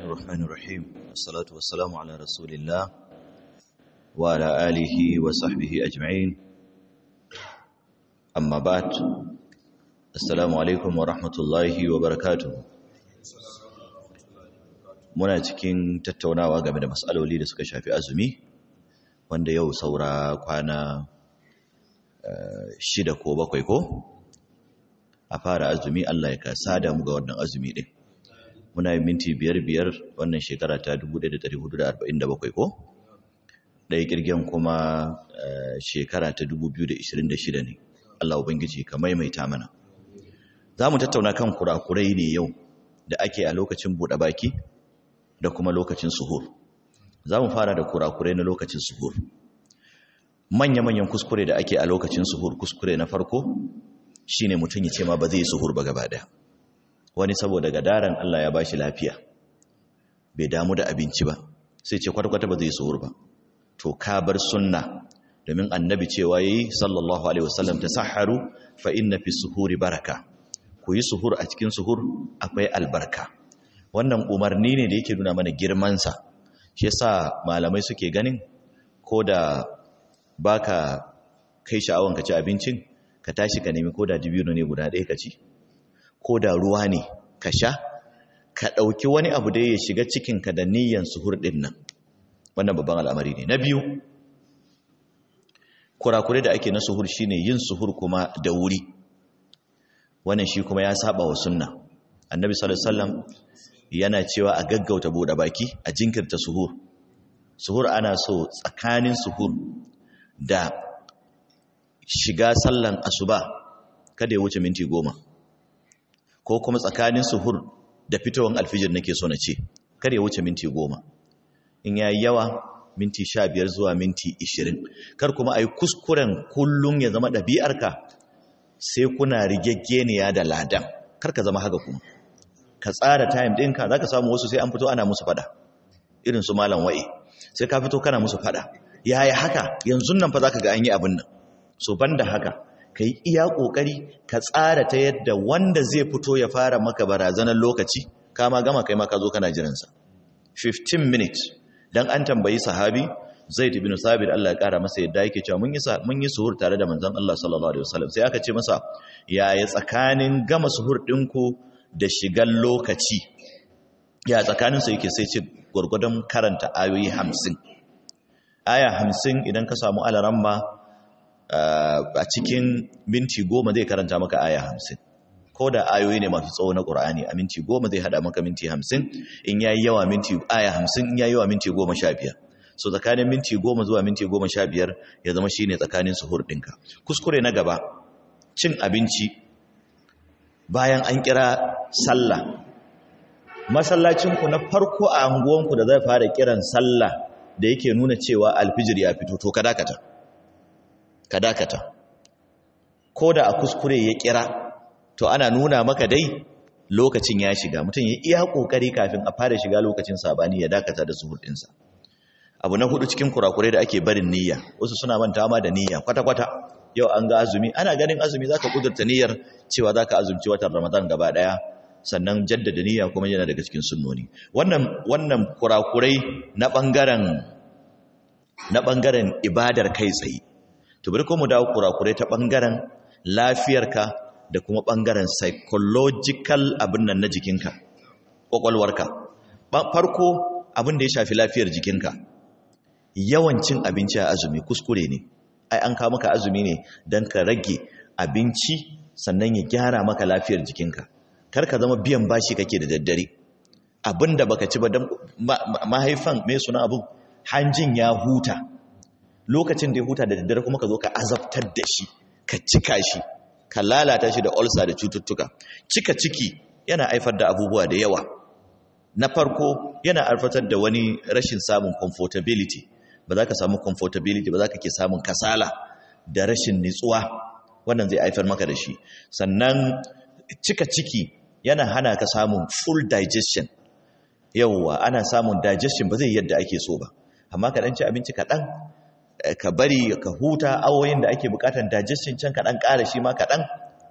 الرحمن الرحيم والصلاة والسلام على رسول الله وعلى آله وصحبه أجمعين أما بعد السلام عليكم ورحمة الله وبركاته muna cikin tattaunawa game da matsaloli da suka shafi azumi wanda yau saura kwana shida ko bakwai ko a fara azumi Allah ya kasa da mu ga wannan azumi din muna yin minti biyar biyar wannan shekara ta 1447 ko ɗaya kirgen kuma shekara ta 2026 ne Allah ubangiji ka maimaita mana za mu tattauna kan kurakurai ne yau da ake a lokacin buɗe baki da kuma lokacin suhur za mu fara da kurakurai na lokacin suhur manya-manyan kuskure da ake a lokacin suhur kuskure na farko shine mutum ya ce ma ba zai suhur ba gaba daya wani saboda gadaran Allah ya bashi lafiya bai damu da abinci ba sai ce kwata-kwata ba zai suhur ba to ka bar sunna domin annabi cewa yayi sallallahu alaihi wasallam tasahharu fa inna fi suhuri baraka ku yi suhur a cikin suhur akwai albarka wannan umarni ne da yake nuna mana girmansa shi yasa malamai suke ganin ko da baka kai sha'awan ka ci abincin ka tashi ka nemi ko da dibino ne guda ɗaya ka ci ko da ruwa ne ka sha ka ɗauki wani abu da ya shiga cikinka da niyyan suhur ɗin nan wannan babban al'amari ne na biyu kurakure da ake na suhur shine yin suhur kuma da wuri wannan shi kuma ya saba wa sunna annabi sallallahu alaihi wasallam yana cewa a gaggauta buɗe baki a jinkirta suhur suhur ana so tsakanin suhur da shiga sallan asuba kada ya wuce minti goma ko kuma tsakanin suhur da fitowar alfijir nake so na ce kada ya wuce minti goma in yayi yawa minti sha biyar zuwa minti ishirin kar kuma a yi kuskuren kullum ya zama ɗabi'arka sai kuna rigaggeniya da ladan kar ka zama haka kuma ka tsara time ɗinka za ka samu wasu sai an fito ana musu fada irin su malam wa'i sai ka fito kana musu fada yaya haka yanzu nan fa za ka ga an yi abin nan so banda haka ka yi iya ƙoƙari ka tsara ta yadda wanda zai fito ya fara maka barazanar lokaci kama gama kai maka zo kana jiransa 15 minutes dan an tambayi sahabi zaid ibn sabir Allah ya kara masa yadda yake cewa mun yi mun yi suhur tare da manzon Allah sallallahu alaihi wasallam sai aka ce masa yaya tsakanin gama suhur ɗinku da shigan lokaci ya tsakanin su yake sai ce gurgurdan karanta ayoyi 50 aya 50 idan ka samu alaramma a cikin minti goma zai karanta maka aya hamsin ko da ayoyi ne masu tsawo na ƙura'ani a minti goma zai haɗa maka minti hamsin in ya yi yawa minti aya hamsin in ya yi yawa minti goma sha biyar so tsakanin minti goma zuwa minti goma sha biyar ya zama shi ne tsakanin suhur ɗinka kuskure na gaba cin abinci bayan an kira sallah masallacinku na farko a anguwanku da zai fara kiran sallah da yake nuna cewa alfijir ya fito to ka dakata ka dakata ko da a kuskure ya kira to ana nuna maka dai lokacin ya shiga mutum ya iya kokari kafin a fara shiga lokacin sabani ya dakata da suhur ɗinsa abu na hudu cikin kurakure da ake barin niyya wasu suna manta ma da niyya kwata-kwata yau an ga azumi ana ganin azumi zaka kudurta niyyar cewa zaka azumci watan ramadan gaba daya sannan jaddada niyya kuma yana daga cikin sunnoni wannan wannan kurakurai na bangaren na bangaren ibadar kai tsaye to bari ko mu dawo kurakurai ta bangaren lafiyarka da kuma bangaren psychological abin nan na jikinka kwakwalwarka farko abin da ya shafi lafiyar jikinka yawancin abinci a azumi kuskure ne ai an kawo maka azumi ne don ka rage abinci sannan ya gyara maka lafiyar jikinka kar ka zama biyan bashi kake da daddare abin da baka ci ba don mahaifan mai suna abin hanjin ya huta lokacin da ya huta da daddare kuma ka zo ka azabtar da shi ka cika shi ka lalata shi da ulcer da cututtuka cika ciki yana haifar da abubuwa da yawa na farko yana alfatar da wani rashin samun comfortability ba za ka samu comfortability ba za ka ke samun kasala da rashin nitsuwa wannan zai haifar maka da shi sannan cika ciki yana hana ka samun full digestion yauwa ana samun digestion ba zai yadda ake so ba amma ka dan ci abinci kaɗan ka bari ka huta awoyin da ake bukatan digestion can kaɗan ƙara shi ma kaɗan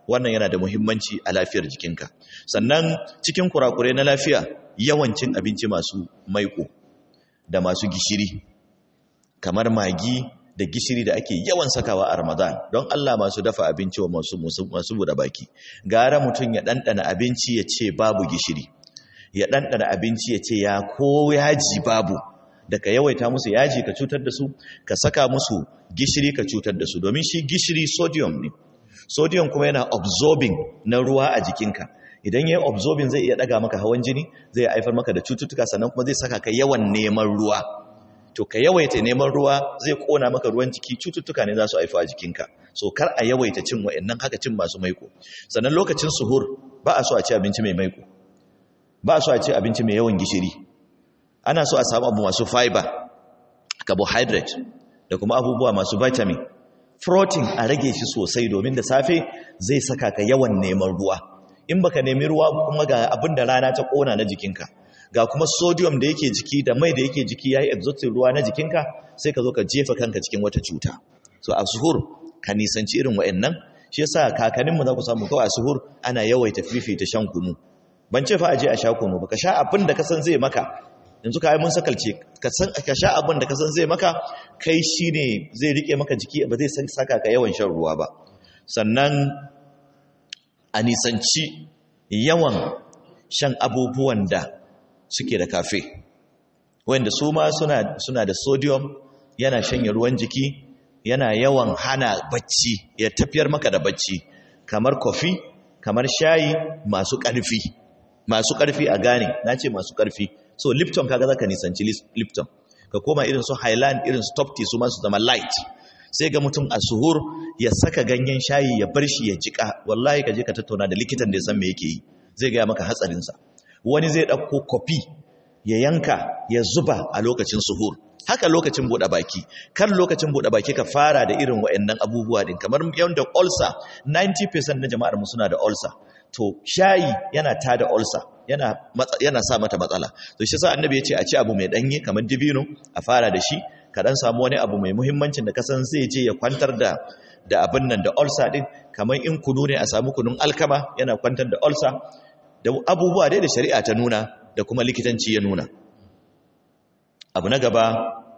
wannan yana da muhimmanci a lafiyar jikinka sannan cikin kurakurai na lafiya yawancin abinci masu maiko da masu gishiri kamar magi da gishiri da ake yawan sakawa a Ramadan don Allah masu dafa abinci wa masu masu buɗe baki gara mutum ya ɗanɗana abinci ya ce babu gishiri ya ɗanɗana abinci ya ce ya ko yaji babu da ka yawaita musu yaji ka cutar da su ka saka musu gishiri ka cutar da su domin shi gishiri sodium ne sodium kuma yana absorbing na ruwa a jikinka idan ya yi absorbing zai iya ɗaga maka hawan jini zai haifar maka da cututtuka sannan kuma zai saka ka yawan neman ruwa to ka yawaita neman ruwa zai kona maka ruwan jiki cututtuka ne za su haifu a jikinka so kar a yawaita cin wa'annan haka cin masu maiko sannan lokacin suhur ba a so a ci abinci mai maiko ba a so a ci abinci mai yawan gishiri ana so a samu abu masu fiber carbohydrate da kuma abubuwa masu vitamin protein a rage shi sosai domin da safe zai saka ka yawan neman ruwa in baka nemi ruwa kuma ga abin da rana ta kona na jikinka ga kuma sodium da yake jiki da mai da yake jiki yayi exhausting ruwa na jikinka sai ka zo ka jefa kanka cikin wata cuta so a suhur ka nisanci irin wa'annan shi yasa kakanninmu za ku samu kawai a suhur ana yawaita fifita shan kunu ban ce fa aje a sha kunu ba ka sha abin da ka san zai maka yanzu ka yi mun sakalce ka san ka sha abin da ka san zai maka kai shine zai rike maka jiki ba zai saka ka yawan shan ruwa ba sannan a nisanci yawan shan abubuwan da suke da kafe wanda su ma suna, suna da sodium yana shanye ruwan jiki yana yawan hana bacci ya tafiyar maka da bacci kamar kofi kamar shayi masu ƙarfi masu ƙarfi a gane na ce masu ƙarfi so lipton kaga zaka nisanci lipton ka koma irin su highland irin su top tea su ma su zama light sai ga mutum a suhur ya saka ganyen shayi ya bar shi ya jika wallahi ka je ka tattauna da likitan da ya san me yake yi zai gaya maka hatsarinsa wani zai ɗauko kofi ya yanka ya zuba a lokacin suhur haka lokacin buɗe baki kan lokacin buɗe baki ka fara da irin wa'annan abubuwa din kamar yadda ulcer 90% na jama'ar mu suna da ulcer to shayi yana tada ulcer yana yana sa mata matsala to shi sa annabi ya ce a ci abu mai danye kamar dibino a fara da shi ka dan samu wani abu mai muhimmancin da kasan zai je ya kwantar da da abin nan da ulcer din kamar in kunu ne a samu kunun alkama yana kwantar da ulcer da abubuwa dai da shari'a ta nuna da kuma likitanci ya nuna abu na gaba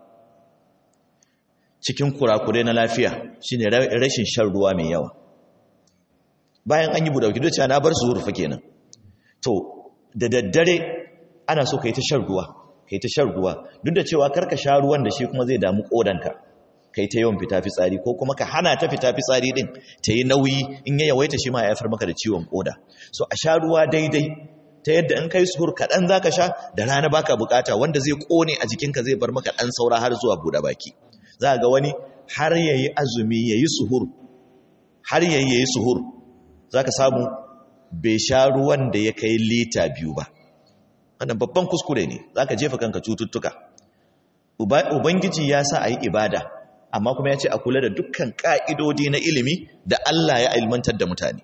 cikin kurakure na lafiya shine rashin shan ruwa mai yawa bayan an yi budauki duk na bar su rufa kenan to da daddare ana so kai ta shan ruwa kai ta shan ruwa duk da cewa karka sha ruwan da shi kuma zai damu kodanka kai ta yawan fita fitsari ko kuma ka hana ta fita fitsari din ta yi nauyi in ya yawaita shi ma ya haifar maka da ciwon koda so a sha ruwa daidai ta yadda in kai suhur kaɗan za ka sha da rana baka bukata wanda zai kone a jikinka zai bar maka ɗan saura har zuwa buɗe baki za ga wani har ya yi azumi ya yi suhur har ya yi suhur za ka samu bai sha ruwan da ya kai lita biyu ba wannan babban kuskure ne za ka jefa kanka cututtuka ubangiji ya sa a yi ibada amma kuma ya ce a kula da dukkan ƙa'idodi na ilimi da Allah ya ilmantar da mutane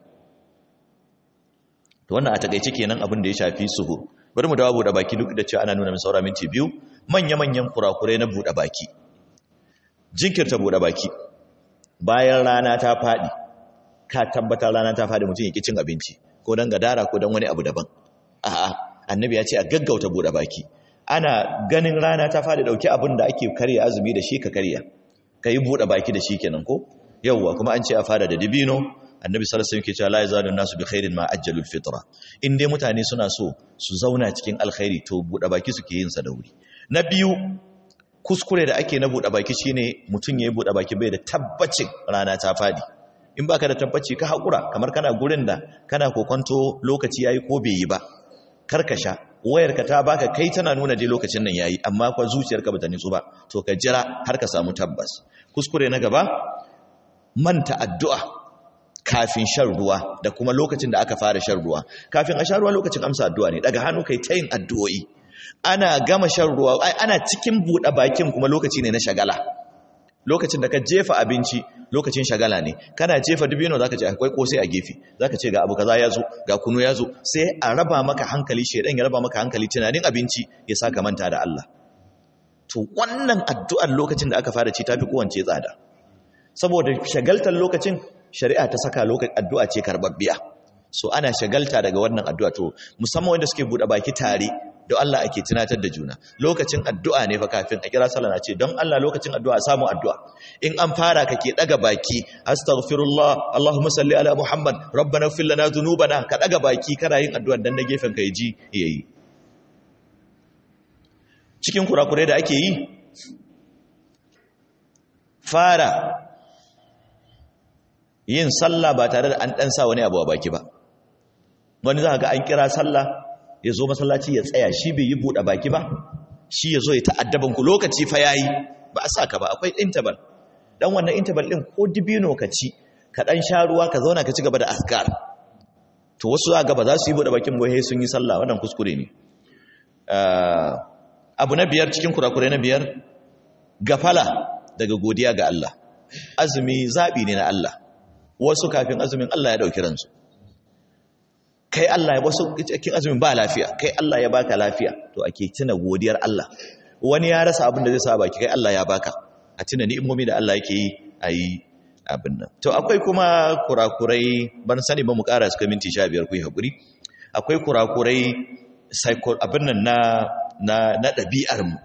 to wannan a takaice kenan abin da ya shafi suhur bari mu dawo buɗe baki duk da cewa ana nuna min saura minti biyu manya-manyan kurakurai na buɗe baki jinkirta buɗe baki bayan rana ta faɗi ka tabbatar rana ta faɗi mutum ya ƙi cin abinci ko don gadara ko don wani abu daban a'a annabi ya ce a gaggauta buɗe baki ana ganin rana ta faɗi ɗauki abin da ake karya azumi da shi ka karya ka yi buɗe baki da shi kenan ko yauwa kuma an ce a fara da dibino annabi sallallahu alaihi wasallam ke cewa la yazalu nasu bi khairin ma ajjalul fitra in dai mutane suna so su zauna cikin alkhairi to buɗe baki suke yin sa da wuri na biyu kuskure da ake na buɗe baki shine mutum yayi buɗe baki bai da tabbacin rana ta fadi in baka da tabbaci ka hakura kamar kana gurin da kana kokonto lokaci yayi ko bai yi ba karkasha wayarka ta baka kai tana nuna dai lokacin nan yayi amma kwa zuciyarka bata nitsu ba to ka jira har ka samu tabbas kuskure na gaba manta addu'a kafin shan ruwa da kuma lokacin da aka fara shan ruwa kafin a sha ruwa lokacin amsa addu'a ne daga hannu kai ta yin addu'o'i ana gama shan ruwa ana cikin buɗe bakin kuma lokaci ne na shagala lokacin da ka jefa abinci lokacin shagala ne kana jefa dubino zaka ce akwai kosai a gefe zaka ce ga abu kaza ya zo ga kunu ya zo sai a raba maka hankali shedan ya raba maka hankali tunanin abinci ya saka manta da Allah to wannan addu'ar lokacin da aka fara ci tafi kowance tsada saboda shagaltar lokacin shari'a ta saka lokacin addu'a ce karbabbiya so ana shagalta daga wannan addu'a to musamman wanda suke bude baki tare don Allah ake tunatar da juna lokacin addu'a ne fa kafin a kira sallah na ce don Allah lokacin addu'a samu addu'a in an fara kake daga baki astaghfirullah Allahumma salli ala Muhammad rabbana ighfir lana dhunubana ka daga baki kana yin addu'a dan na gefen ka ji yayi cikin kurakurai da ake yi fara yin sallah ba tare da an dan sa wani abu a baki ba wani za ga an kira sallah ya zo masallaci ya tsaya shi bai yi buɗe baki ba shi ya zo ya ta'addaban ku lokaci fa yayi ba a saka ba akwai interval dan wannan interval din ko dibino ka ci ka dan sha ruwa ka zauna ka ci gaba da azkar to wasu za ga ba za su yi buɗe bakin ba sun yi sallah wannan kuskure ne abu na biyar cikin kurakurai na biyar gafala daga godiya ga Allah azumi zabi ne na Allah wasu kafin azumin Allah ya dauki ransu kai Allah ya wasu cikin azumin ba lafiya kai Allah ya baka lafiya to ake tuna godiyar Allah wani ya rasa abin da zai sa baki kai Allah ya baka a tuna ni'imomi da Allah yake yi ayi abin nan to akwai kuma kurakurai ban sani ba mu ƙara suka minti 15 ku yi hakuri akwai kurakurai psycho abin nan na na na ɗabi'ar mu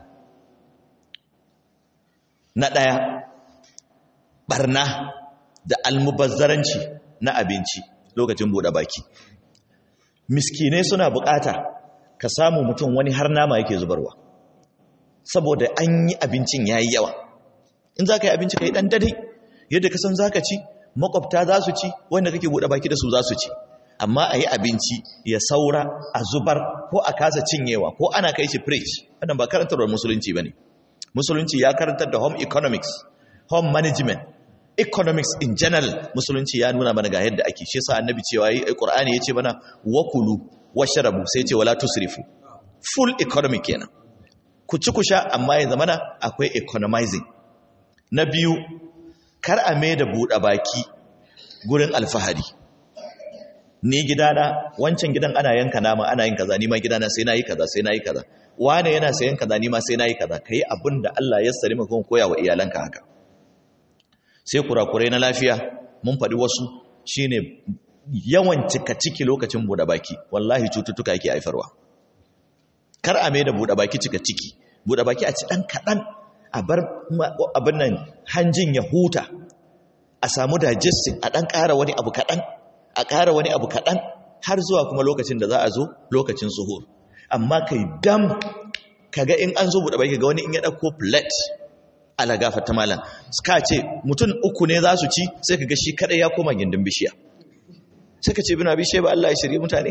na ɗaya barna da almubazzaranci na abinci lokacin buɗe baki miskinai suna bukata ka samu mutum wani har nama yake zubarwa saboda an yi abincin ya yi yawa in za ka yi abinci ka yi ɗan dadai yadda ka san za ka ci makwabta za su ci wanda kake buɗe baki da su za su ci amma a yi abinci ya saura a zubar ko a kasa cinyewa ko ana kai shi fridge wannan ba karantarwar musulunci ba ne musulunci ya karantar da home economics home management economics in general musulunci ya nuna mana ga yadda ake shi sa annabi cewa yi qur'ani yace mana wakulu washrabu sai ce wala tusrifu full economic kenan ku ci ku sha amma ya zamana akwai economizing na biyu kar a mai da buɗe baki gurin alfahari ni gidana wancan gidan ana yanka nama ana yin kaza ni ma gidana sai nayi kaza sai nayi kaza wane yana sayan kaza ni ma sai nayi kaza kai abin da Allah ya sari maka koya wa iyalanka haka sai kurakurai na lafiya mun faɗi wasu shine yawan cika ciki lokacin buɗe baki wallahi cututtuka yake haifarwa kar a mai da buɗe baki cika ciki buɗe baki a ci ɗan kaɗan a bar abin nan hanjin ya huta a samu digestion a ɗan ƙara wani abu kaɗan a ƙara wani abu kaɗan har zuwa kuma lokacin da za a zo lokacin suhur amma kai dam kaga in an zo buɗe baki ga wani in ya ɗauko plate ala ta malam suka ce mutum uku ne za su ci sai ka ga shi kadai ya koma gindin bishiya sai ka ce bina bishiya ba Allah ya shirye mutane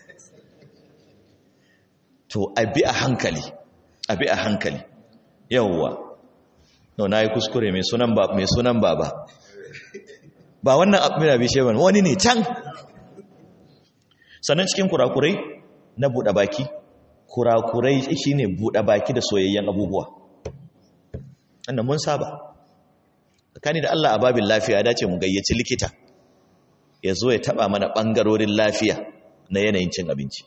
to a bi a hankali a bi a hankali yawwa no na yi kuskure mai sunan ba mai sunan baba ba wannan bina bishiya ba wani ne can sannan cikin kurakurai na buɗe baki kurakurai shine buɗe baki da soyayyen abubuwa annan mun saba tsakani da Allah a babin lafiya ya dace mu gayyaci likita ya zo ya taba mana bangarorin lafiya na yanayin cin abinci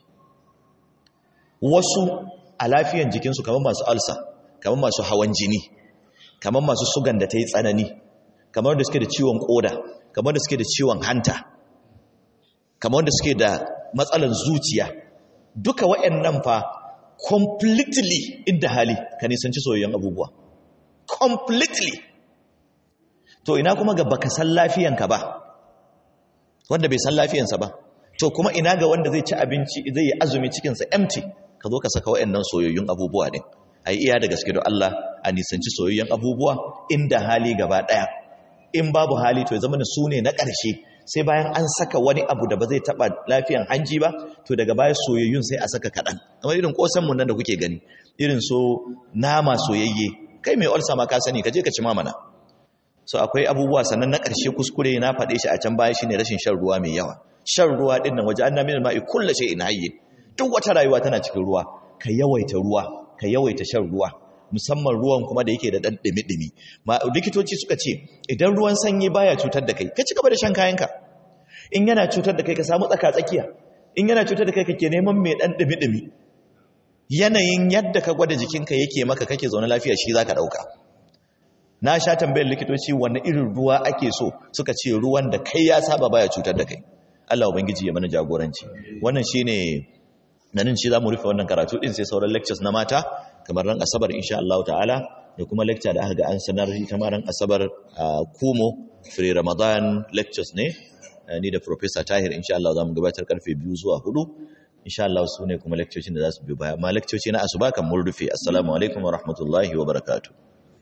wasu a lafiyan jikinsu kamar masu alsa kamar masu hawan jini kamar masu sugan da ta yi tsanani kamar da suke da ciwon koda kamar da suke da ciwon hanta kamar da suke da matsalan zuciya duka waɗannan fa completely inda hali ka nisanci soyayyen abubuwa completely to ina kuma ga baka san lafiyanka ba wanda bai san lafiyansa ba to kuma ina ga wanda zai ci abinci zai yi azumi cikinsa empty ka zo ka saka waɗannan soyayyun abubuwa din ai iya da gaske da Allah a nisanci soyayyen abubuwa inda hali gaba ɗaya in babu hali to ya zama su ne na ƙarshe sai bayan an saka wani abu da ba zai taɓa lafiyan hanji ba to daga baya soyayyun sai a saka kaɗan kamar irin ƙosan mun nan da kuke gani irin so nama soyayye kai mai olsa ma ka sani ka je ka ci mamana so akwai abubuwa sannan na ƙarshe kuskure na faɗe shi a can baya shine rashin shan ruwa mai yawa shan ruwa din nan waje annabi min ma'i kullu shay'in hayy duk wata rayuwa tana cikin ruwa ka yawaita ruwa ka yawaita shan ruwa musamman ruwan kuma da yake da dan dimi-dimi ma likitoci suka ce idan ruwan sanyi baya cutar da kai ka ci gaba da shan kayanka in yana cutar da kai ka samu tsaka tsakiya in yana cutar da kai kake neman mai dan dimi-dimi yanayin yadda ka gwada jikinka yake maka kake zaune lafiya shi zaka dauka na sha tambayar likitoci wani irin ruwa ake so suka ce ruwan da kai ya saba baya cutar da kai Allah ubangiji ya mana jagoranci wannan shine nan shi zamu rufe wannan karatu din sai sauran lectures na mata kamar ran asabar insha Allah ta'ala da kuma lecture da aka ga an sanar ita ma ran asabar a Kumo free Ramadan lectures ne ni da professor Tahir insha Allah zamu gabatar karfe 2 zuwa 4 insha Allah su ne kuma lectures da za su biyo baya amma lectures na asuba kan mun rufe assalamu alaikum wa rahmatullahi wa barakatuh